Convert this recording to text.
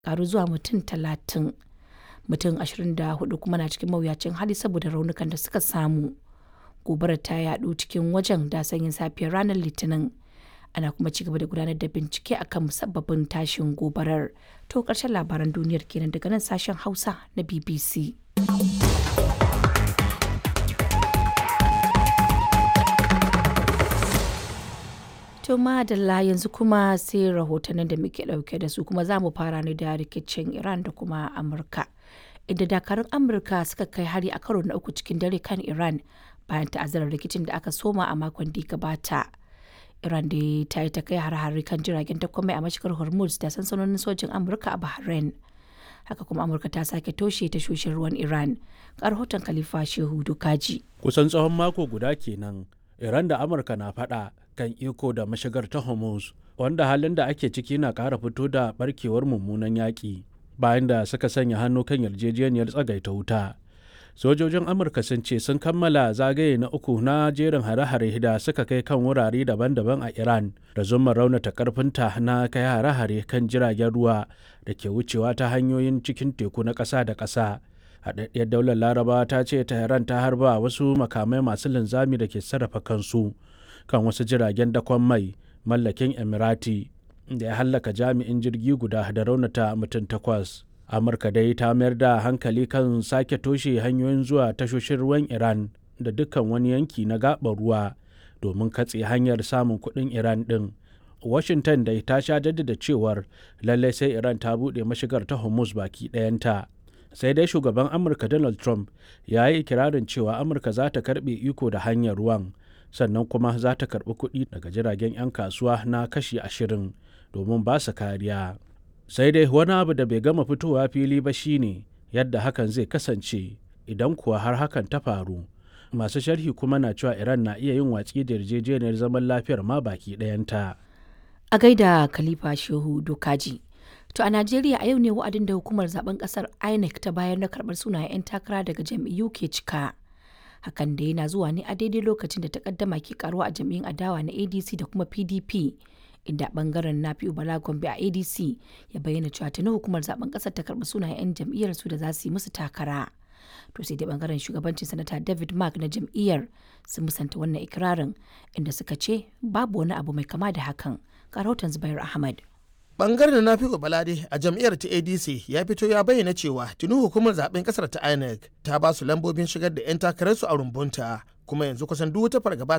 karu zuwa mutum talatin. Mutum 24 kuma na cikin mawuyacin hali saboda raunukan da suka samu. Gobarar ta yaɗu cikin wajen da sanyin safiyar ranar Litinin. Ana kuma ci gaba da gudanar da bincike akan musabbabin tashin gobarar. To ƙarshen labaran duniyar kenan daga nan sashen Hausa na BBC. To madalla yanzu kuma sai rahotannin da muke ɗauke da su kuma za mu fara ne da rikicin Iran da kuma Amurka. Inda dakarun Amurka suka kai hari a karo na uku cikin dare kan Iran bayan ta'azzarar rikicin da aka soma a makon da gabata. Iran da ta yi ta kai har-hari kan jiragen takwamai a mashigar Hormuz da sansanonin sojin Amurka a Bahrain. Haka kuma Amurka ta sake toshe tashoshin ruwan Iran. Ga rahoton Khalifa Shehu Dukaji. Kusan tsawon mako guda kenan Iran da Amurka na faɗa kan iko da mashigar ta Hormuz wanda halin da ake ciki na ƙara fito da barkewar mummunan yaƙi bayan da suka sanya hannu kan yarjejeniyar tsagaita wuta. Sojojin Amurka sun ce sun kammala zagaye na uku na jerin hare-hare da suka kai kan wurare daban-daban a Iran da zumar raunata karfinta na kai hare-hare kan jiragen ruwa da ke wucewa ta hanyoyin cikin teku na ƙasa da ƙasa. haɗaɗɗiyar daular laraba ta ce tehran ta harba wasu makamai masu linzami da ke sarrafa kansu kan wasu jiragen dakon mai mallakin emirati da ya hallaka jami'in jirgi guda da raunata mutum takwas amurka dai ta mayar da hankali kan sake toshe hanyoyin zuwa tashoshin ruwan iran da dukkan wani yanki na gaɓar ruwa domin katse hanyar samun kuɗin iran ɗin washington dai ta sha jaddada cewar lallai sai iran ta buɗe mashigar ta hormuz baki ɗayanta sai dai shugaban amurka donald trump ya yi ikirarin cewa amurka za ta karbe iko da hanyar ruwan sannan kuma za ta karbi kuɗi daga jiragen 'yan kasuwa na kashi ashirin domin ba su kariya sai dai wani abu da bai gama fitowa fili ba shine yadda hakan zai kasance idan kuwa har hakan ta faru masu sharhi kuma na cewa iran na iya yin watsi da yarjejeniyar zaman lafiyar ma baki ɗayanta A gaida Khalifa Shehu Dokaji. To a Najeriya a yau ne wa'adin da hukumar zaben kasar INEC ta bayar na karbar sunayen 'yan takara daga jam'iyyu ke cika. Hakan da yana zuwa ne a daidai lokacin da takaddama ke karuwa a jam'iyyun adawa na ADC da kuma PDP. Inda bangaren na Bala Gombe a ADC ya bayyana cewa tuni hukumar zaben kasar ta karbi sunayen 'yan jam'iyyar su da za su yi musu takara. To sai dai bangaren shugabancin sanata David Mark na jam'iyyar sun musanta wannan ikirarin inda suka ce babu wani abu mai kama da hakan. Ga rahoton Zubair Ahmad. bangaren na fiƙo balade a jam'iyyar ta adc ya fito ya bayyana cewa tuni hukumar zaben kasar ta inec ta ba su lambobin shigar da 'yan takararsu a rumbunta kuma yanzu kusan duk wata fargaba